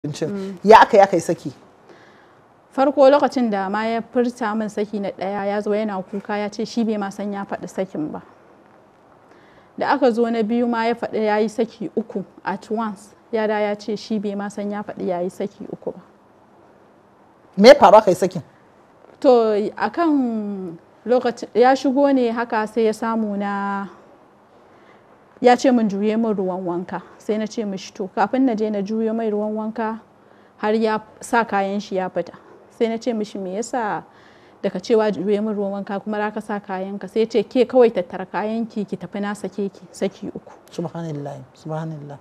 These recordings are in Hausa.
abincin ya aka yi aka yi saki farko lokacin da ma ya furta min saki na ɗaya ya zo yana kuka ya ce shi bai ma san ya faɗi sakin ba da aka zo na biyu ma ya faɗi ya yi saki uku at once ya da ya ce shi bai ma san ya faɗi ya yi saki uku ba me ya faru aka yi sakin to akan lokacin ya shigo ne haka sai ya samu na ya ce min juye min ruwan wanka sai na ce mishi to kafin na je na juyo mai ruwan wanka har ya sa kayan shi ya fita sai na ce mishi me yasa daga cewa juye min ruwan wanka kuma za ka sa kayan ka sai ce ke kawai tattara kayan ki ki tafi na sake ki saki uku subhanallah subhanallah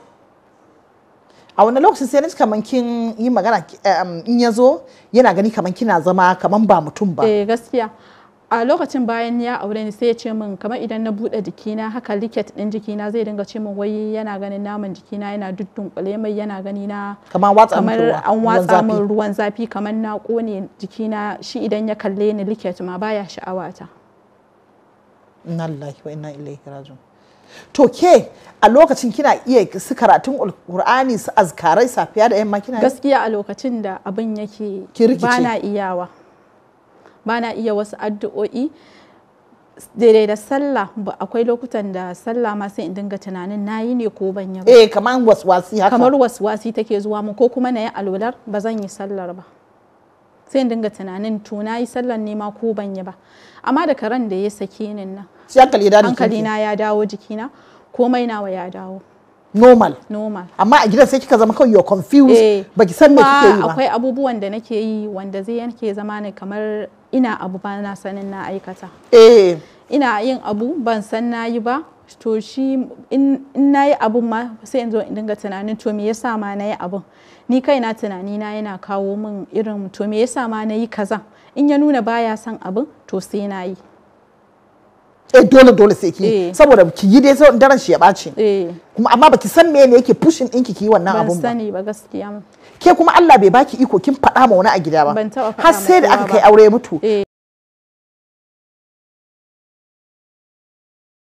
a wani lokacin sai na ji kaman kin yi magana in ya zo yana gani kaman kina zama kaman ba mutum ba eh gaskiya a lokacin bayan ya aure ni sai ya ce min kamar idan na bude jikina haka liket din jikina zai dinga ce min wai yana ganin naman jikina yana duddunƙule mai yana gani na kamar watsa kamar miki ruwa, an ruwan watsa zafi. min ruwan zafi kamar na kone jikina shi idan ya kalle ni liket ma baya sha'awata inna lillahi wa inna ilaihi raji'un to ke a lokacin kina iya su karatun alqur'ani su azkarai safiya da yamma kina yi? gaskiya a lokacin da abin yake Ki rikice. bana iyawa bana iya wasu addu'o'i daidai da sallah ba akwai lokutan da sallah ma sai in dinga tunanin nayi ne ko ban yi ba eh kaman waswasi haka kamar waswasi take zuwa mu ko kuma na yi alwalar ba zan yi sallar ba sai in dinga tunanin to na yi sallar ne ma ko ban yi ba amma da karen da ya sake ni nan sai hankali ya dawo hankali jikinki. na ya dawo jikina komai nawa ya dawo normal normal amma a gidan sai kika zama kawai you're confused Eh, baki san me kike yi kuma ba akwai abubuwan da nake yi wanda zai yanke zama ne kamar ina abu ba na sanin na aikata eh ina yin abu ban san na yi ba to shi in in na yi abun ma sai in zo in dinga tunanin to me yasa ma na yi abun ni kaina tunani na yana kawo min irin to me yasa ma na yi kaza in ya nuna baya son abun to sai na yi eh dole dole sai ki Eh. saboda ki yi dai sau daren shi ya ɓaci eh kuma amma baki san me ne yake pushing ɗinki ki yi wannan ban abun ba sani ba gaskiya ke kuma Allah bai baki iko kin faɗa ma wani a gida ba Ban taɓa faɗa har ma sai da kowa aka ba. kai aure ya mutu Eh.